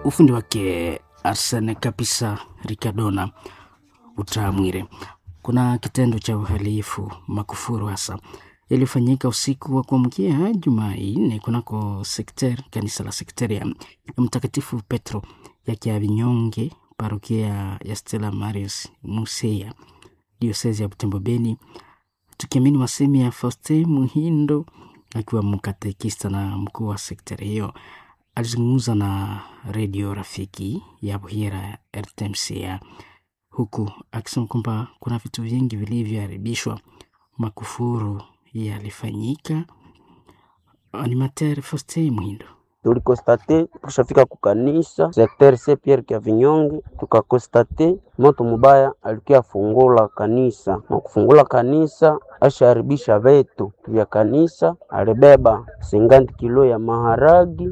ufundi wake Arsene kabisa Ricardona Utamwire. Kuna kitendo cha uhalifu makufuru hasa yaliyofanyika usiku wa kuamkia Jumanne kunako sekter kanisa la sekteri ya Mtakatifu Petro ya Kiavinyonge, parokia ya Stella Marius Museya, diosezi ya Butembo Beni, tukiamini masemi ya Faustin Muhindo akiwa mkatekista na mkuu wa sekteri hiyo alizungumza na redio rafiki ya Buhira RTMCA huku akisema kwamba kuna vitu vingi vilivyoharibishwa, makufuru yalifanyika. Animateur Faustin Mwindo tulikostate tukushafika kukanisa sekter se Pierre kya Vinyonge, tukakostate moto mubaya alikia fungula kanisa na kufungula kanisa asharibisha vetu vya kanisa, alibeba singanti kilo ya maharagi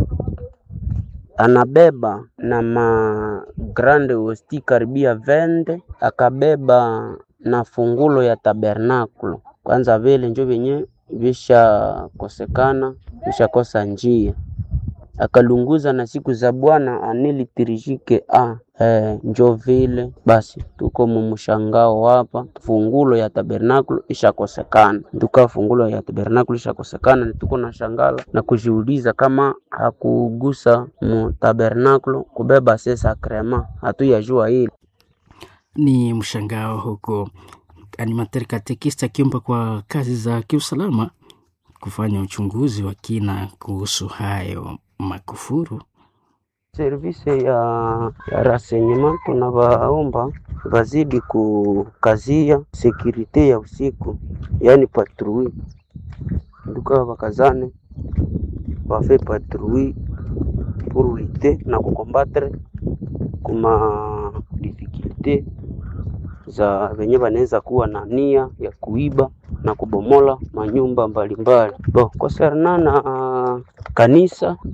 anabeba na ma grande hosti karibia vende, akabeba na fungulo ya tabernakulo. Kwanza vile njo vyenye vishakosekana vishakosa njia, akalunguza na siku za Bwana anilitirishike a eh, njo vile basi, tuko mumshangao hapa, fungulo ya tabernakulo ishakosekana. Tuka fungulo ya tabernakulo ishakosekana, tuko na shangala na kujiuliza kama hakugusa mu tabernakulo kubeba se sakrema, hatuyajua hili ni mshangao huko. Animateur katekista akiomba kwa kazi za kiusalama kufanya uchunguzi wa kina kuhusu hayo makufuru. service ya, ya renseignement tunawaomba wazidi kukazia sekurite ya usiku, yaani patrui nduka wakazane wafe patrui pour lutter na kukombatre kuma difficulte za venye wanaweza kuwa na nia ya kuiba na kubomola manyumba mbalimbali. Bo, concernant na uh, kanisa